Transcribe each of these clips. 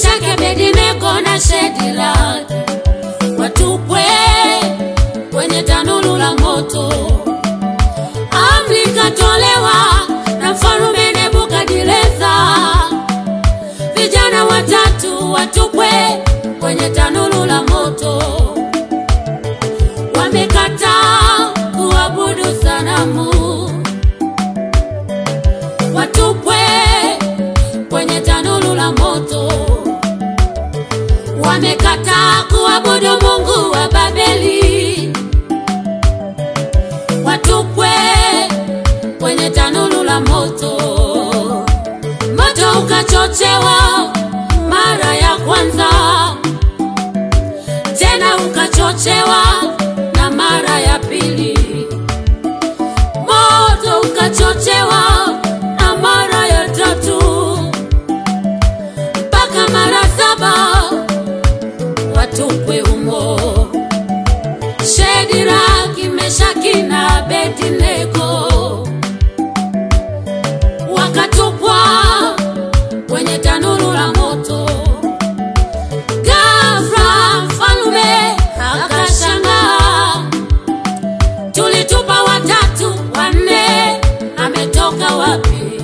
Meshaki, Abednego na Shadraka watupwe kwenye tanuru la moto. Amri ikatolewa na mfalume Nebukadneza, vijana watatu watupwe kwenye tanuru la moto. Wamekataa kuabudu sanamu, watupwe kwenye tanuru la moto. Wamekataa kuabudu Mungu wa Babeli, watupwe kwenye tanuru la moto. Moto ukachochewa mara ya kwanza, tena ukachochewa na mara ya pili. Moto ukachochewa na mara ya tatu, mpaka mara saba watupwe humo. Shadraka, Meshaki na Abednego wakatupwa kwenye tanuru la moto. Ghafla mfalume akashangaa, tulitupa watatu, wanne ametoka wapi?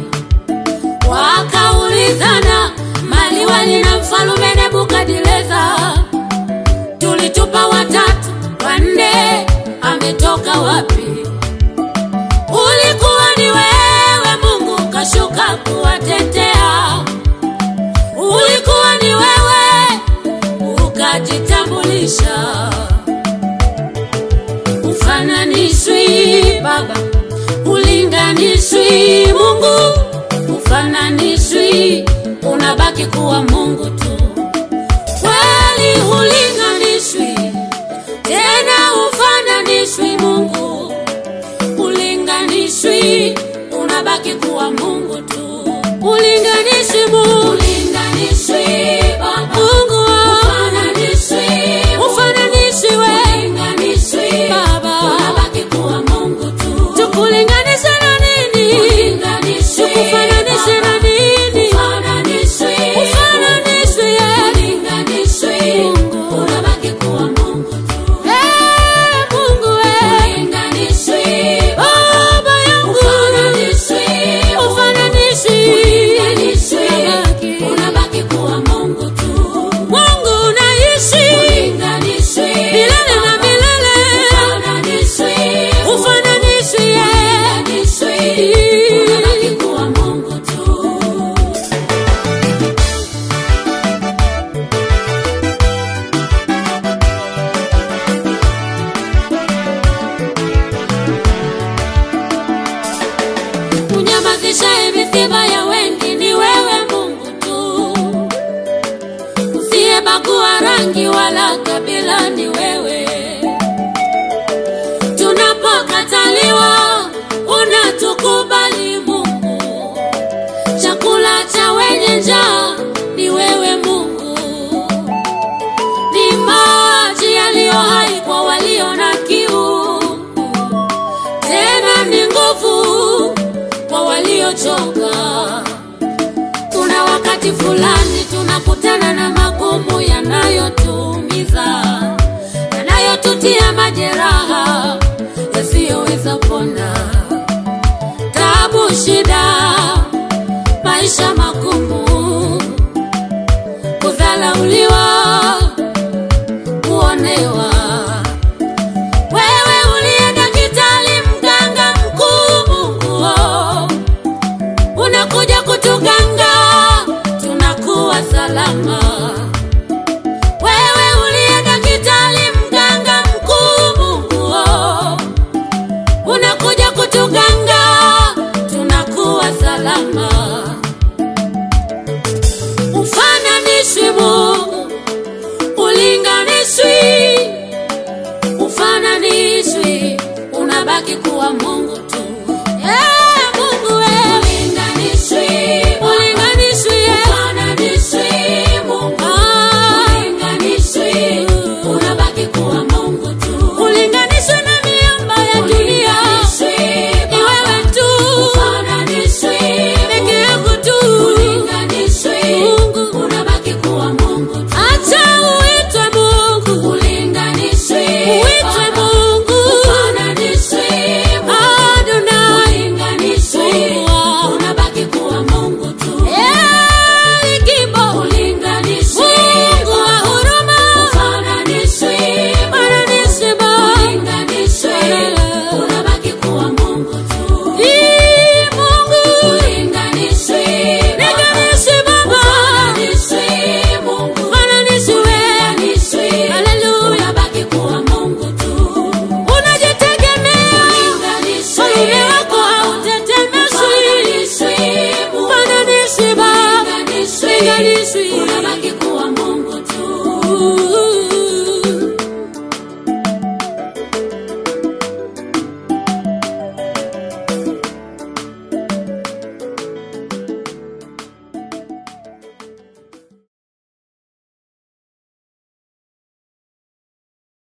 Wakaulizana maliwali na mfalume Nebukadneza, tulitupa watatu, wanne ametoka wapi? Ulikuwa ni wewe Mungu kashuka kuwatetea, ulikuwa ni wewe ukajitambulisha. Ufananishwi Baba, ulinganishwi Mungu, ufananishwi, unabaki kuwa Mungu tu. Kweli ulinganishwi, tena ufananishwi Mungu ulinganishwi, unabaki kuwa Mungu tu. Ulinganishwi Mungu, ulinganishwi Baba, Mungu ufananishwi, ufananishwi we, ulinganishwi Baba, unabaki kuwa Mungu tu. Tukulinganishe na nini? Ulinganishwi, tukufananishe na nini? Ufananishwi, ufananishwi ye, ulinganishwi Mungu, unabaki kuwa Mungu tu. Eh, Mungu we, ulinganishwi Baba yangu, ufananishwi, ufananishwi, ulinganishwi, unabaki kuwa Mungu tu. Mungu unaishi, ulinganishwi milele na milele, ufananishwi, ufananishwi, ulinganishwi, unabaki kuwa Mungu tu. Unyamazishaye misiba ya wengi ni wewe Mungu tu, usiyebagua rangi wala kabila ni wewe. Tunapokataliwa unatukubali Mungu, chakula cha wenye njaa ni wewe Mungu, ni maji yaliyo hai kwa walio na kiu tena ni nguvu kwa waliochoka. Kuna wakati fulani tunakutana na magumu yanayotuumiza, yanayotutia majeraha yasiyoweza pona, tabu, shida, maisha magumu, kudhalauliwa, kuonewa wewe uliye daktari, mganga mkuu, Mungu oh, unakuja kutuganga, tunakuwa salama.